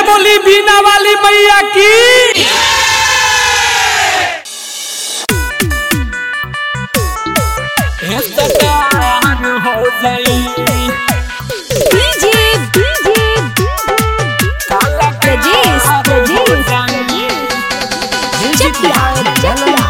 बोली बीना वाली मैया की हो जाई डीजे डीजे प्रजेश प्रजेश चकिया चकिया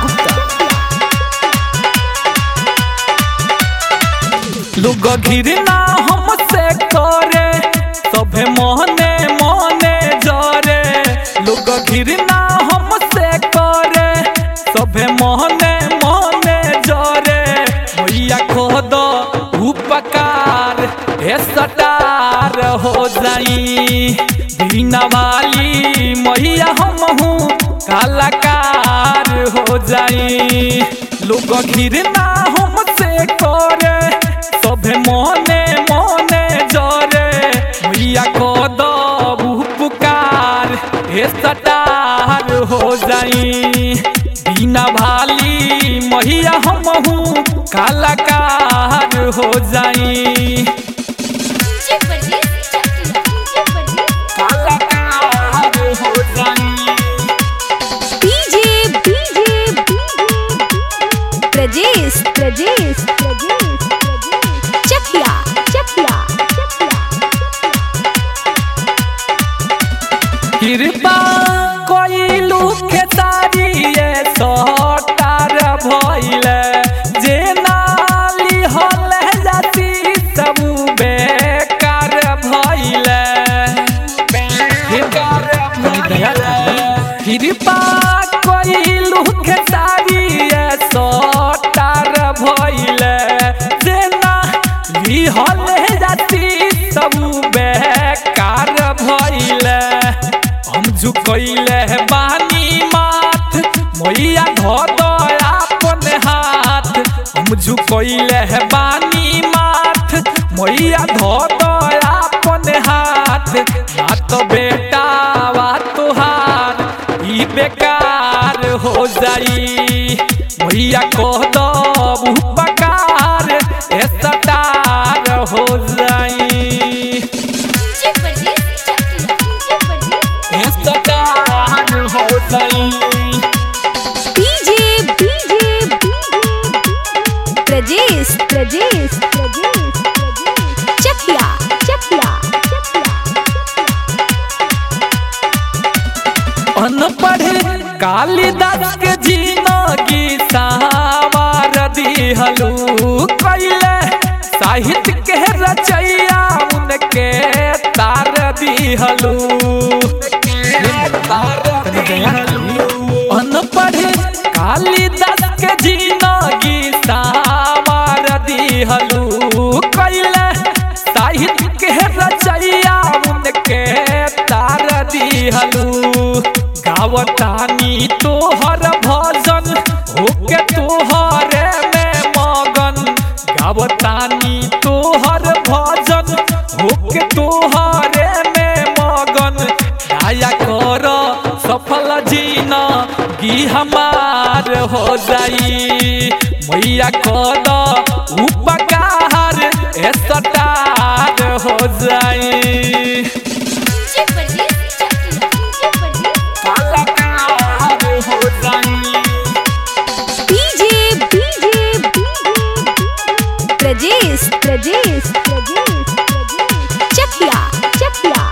लोग घिरना हमसे करे सभे मोहने मोहने जरे लोग घिरना हमसे करे सभे मोहने मोहने जरे मैया खोद उपकार हे सटार हो जाई बिना वाली मैया हमहू कलाकार हो जाई लोग घिरना हमसे करे सभे मोने मोने जरे मैया को दबू पुकार हे सटार हो जाई बिना भाली मैया हमहू कलाकार हो जाई डीजे प्रजेश चकिया कलाकार हो जाई डीजे डीजे प्रजेश प्रजेश प्रजेश चकिया चकिया कृपा कोइलू के तारिये सटार भइले जे नाली हले जाती सब बेकार भइले बेकार भइले कृपा कोइलू के तारिये सटार भइले जे नाली हले जाती सब बेकार भइले हम झुकैले बानी माथ मैया धद अपन हाथ हम झुकैले बानी माथ मैया धद अपन हाथ ना तो बेटा वा तुहार ई बेकार हो जाई मैया कह दबू पकार ए सटार हो जाई डीजे प्रजेश चकिया ए सटार हो जाई डीजे डीजे प्रजेश प्रजेश प्रजेश चकिया चकिया अनपढ़ कालिदास के जिंदगी सावार दिहलू कैले साहित्य के रचैया उनके तार दिहलू अनपढ़ कालिदास के जिंदगी सावार दिहलू कैले साहित्य के रचैया उनके तार दिहलू गावतानी तोहर भजन होके तोहरे में मगन गावतानी तोहर भजन होके तोहरे में मगन दया कर सफल जीना गी हमार हो जाई मैया कद उपकार ए सटार हो जाई डीजे प्रजेश चकिया कलाकार हो जाई डीजे डीजे प्रजेश प्रजेश प्रजेश चकिया चकिया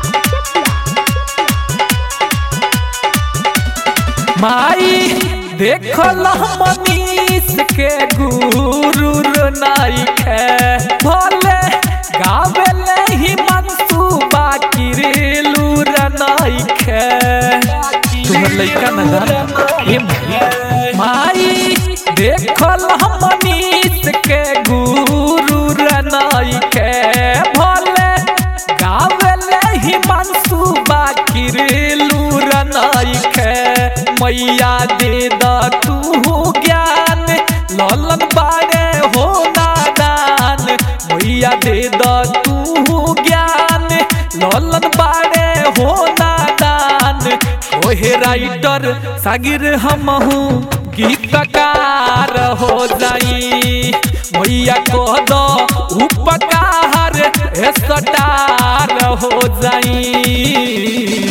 माई देखल मनीष के गुरु नाई खे भले गावेले ही मनसूबा किरेलूर नाई खे तुम्हार लइका न जान ए माई माई देखल मनीष के गुरु नाई खे भले गावेले ही मनसूबा किरेलूर नाई खे मैया दे द तू ज्ञान ललन बारे हो नादान मैया दे द तू ज्ञान ललन बारे हो नादान ओहे राइटर सागिर हमहू गीतकार हो जाई मैया कह दो उपकार ए सटार हो जाई